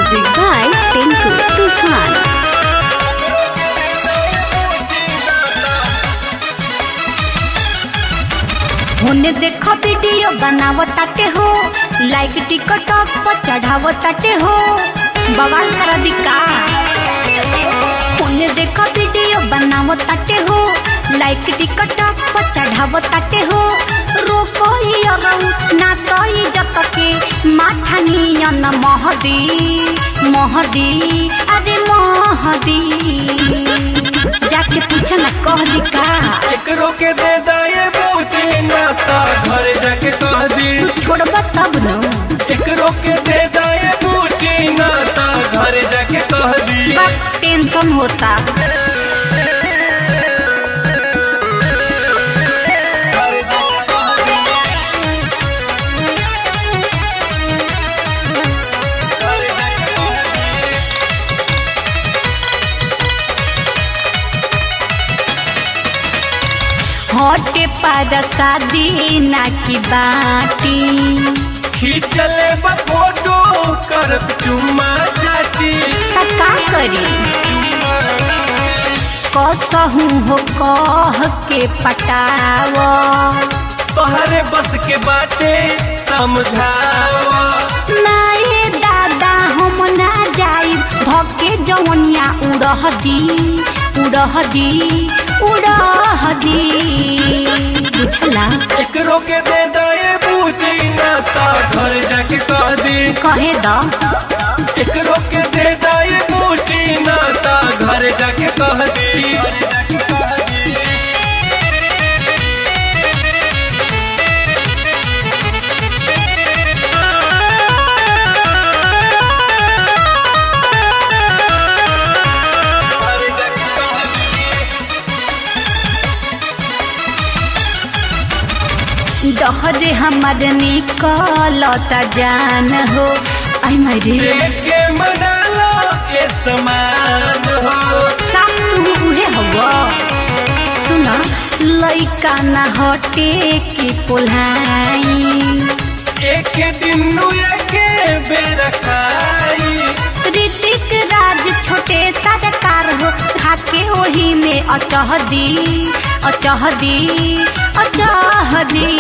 Music by Tinku Tufan. होने देखो video बनावो ताटे हो लाइक टिकटॉक पर चढ़ावो ताटे हो बवाल कर दिका होने देखो वीडियो बनावो ताटे हो लाइक टिकटॉक पर चढ़ावो ताटे हो रोको ही अरऊ ना तो इज्जत के माथा नियन महदी महदी अरे महदी जाके पूछ ना कह दिका एकरो के दे दाए पूछे ना ता घर जाके कह दी तू छोड़बा तब न एकरो के दे दाए पूछे ना ता घर जाके कह दी बस टेंशन होता घर जाके कह दी घर जाके कह दी हटे पर शादी ना की बाटी खींचले बा फोटो कर चुम्मा चाटी त का करी कसहू हो कह के पटाव तोहरे बस के बाटे समझावा नाए दादा हम ना जाई भके जवनिया उड़ह दी उड़ह दी उड़ह दी बुझला एकरो के दे दाए पूछी ना ता घर जाके कह दी कहे द एकरो के दे दाए पूछी ना ता घर जाके कह दी घर जाके कह दी दहरे हमर निकलता जान हो आई मारे के मना लो के समान हो साथ तू उहे हवा सुना लइका ना हटे की पोलाई एक दिन के बेर खाई ऋतिक राज छोटे सरकार हो खाके ओही में अचह दी अचह दी अचह दी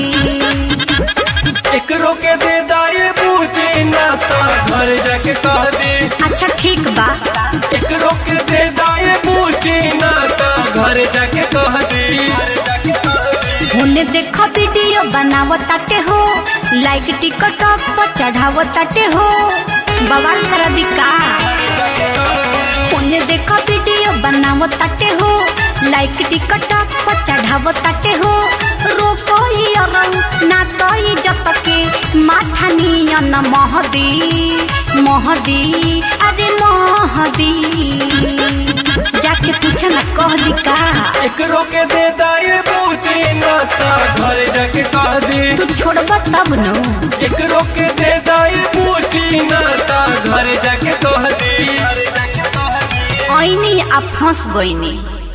एकरो के दे दाए पूछे ना ता घर जाके कह दी अच्छा ठीक बा एकरो के दे दाए पूछे ना ता घर जाके कह दी होने देखो वीडियो बनावो ताटे हो लाइक टिकटॉक पर चढ़ावो ताटे हो बवाल कर दिका होने देखो वीडियो बनावो ताटे हो लाइक टिकटॉक पर चढ़ावो ताटे हो रोको ही अरऊ ना तो इज्जत के माथा नियन महदी महदी अरे महदी जाके पूछ ना कह दिका एकरो के दे दाए पूछे ना ता घर जाके कह दी तू छोड़बा तब न एकरो के दे दाए पूछे ना ता घर जाके कह दी ऐनी आ फंस गईनी